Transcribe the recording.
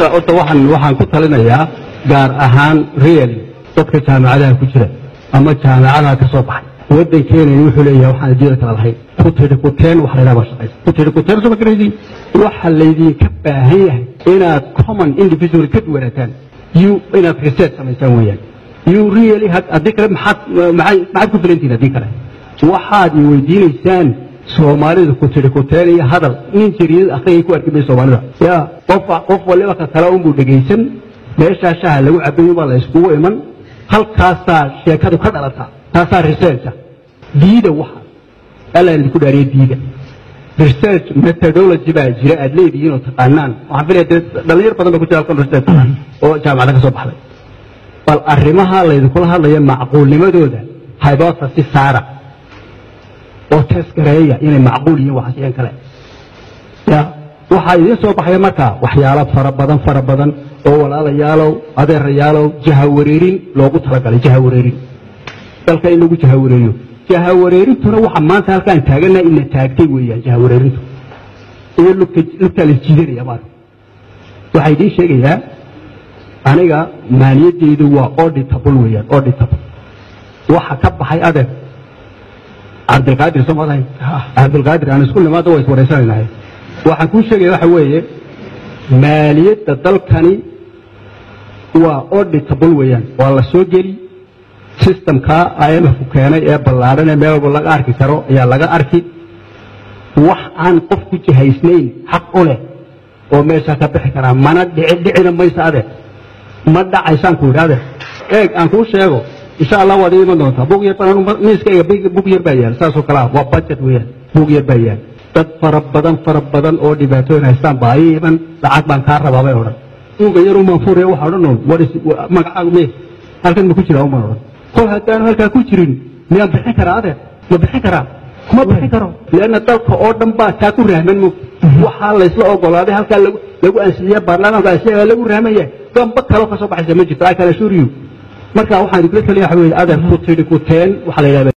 horta horta waxaan waxaan ku talinayaa gaar ahaan real dadka jaamacadaha ku jira ama jaamacadaha ka soo baxay waddankeena wuxuu leeyahay waxaan adduunyada kala lahayn ku tidhi kuteen wax la yidhaha shaqaysa ku tidhi kuteen soo magaraysiin waxa laydinka baahan yahay inaad common individual ka duwanaataan you inaad research samaysaan weeyaan you really haddii kale maxaad maxay maxaad ku filantihin haddii kale waxaad i weydiinaysaan soomaalida ku tidhi kuteen iyo hadal nin jariyad akhriyay ku arki may soomaalida ya qof qof waliba ka kale unbuu dhegaysan meeshaa shaha lagu cabayo baa la yskugu iman halkaasaa sheekadu ka dhalataa taasaa researcha diida waxa alla idinku dhaariye diida research methodology baa jira aad leedihiin oo taqaanaan waxaan filaya dee dhalinyar badan ba ku jira halkan research oo jaamacada ka soo baxday bal arrimaha laydinkula hadlaya macquulnimadooda hypothesis saara oo test gareeya inay macquul yihiin waxasiyan kale ya waxaa idiin soo baxaya markaa waxyaalo fara badan fara badan oo walaalayaalow adeerayaalow jahawareerin loogu talagalay jahawareerin dalka in lagu jahawareeriyo jahawareerintuna waxa maanta halkaan taaganaha ina taagtay weeyaan jahawareerintu iyo lugtaa la jiidanaya maarka waxaa idiin sheegayaa aniga maaliyadeydu waa auditable weeyaan auditable waxa ka baxay adeer cabdilqaadir soo madahay cabdilqaadir aan isku nimaada waa iswaraysanaynahay waxaan kuu sheegaya waxa weeye maaliyadda dalkani waa auditable weeyaan waa la soo geli systemka imfku keenay ee ballaadhan ee meel walba laga arki karo ayaa laga arki wax aan qof ku jihaysnayn xaq u leh oo meeshaa ka bixi karaa mana dhici dhicina maysa ade ma dhacaysaan ku yidhi ade eeg aan kuu sheego insha allah waad ii iman doontaa bug yar baan miiskayga bug yar baa yaal saasoo kale ah waa budget weeyaan bug yar baa yaal dad fara badan fara badan oo dhibaatooyin haystaan baa ii iman lacag baan kaa rabaa bay odhan buuga yar umaan furaya waxa odhan oon magacaagu me halkan ma ku jira umaan odhan kol haddaanu halkaa ku jirin miyaan bixin karaa adeer ma bixin karaa ma bixin karo leanna dalka oo dhan baa taa ku rahman mo waxaa laysla ogolaaday halkaa lagu ansixiya baarlamaanku ansixiya lagu rahman yahay gamba kaloo ka soo baxaysa ma jirto i can assure you marka waxaan idinkula taliya waxa weeye adeer ku tidhi ku teen waxaa la yidhahda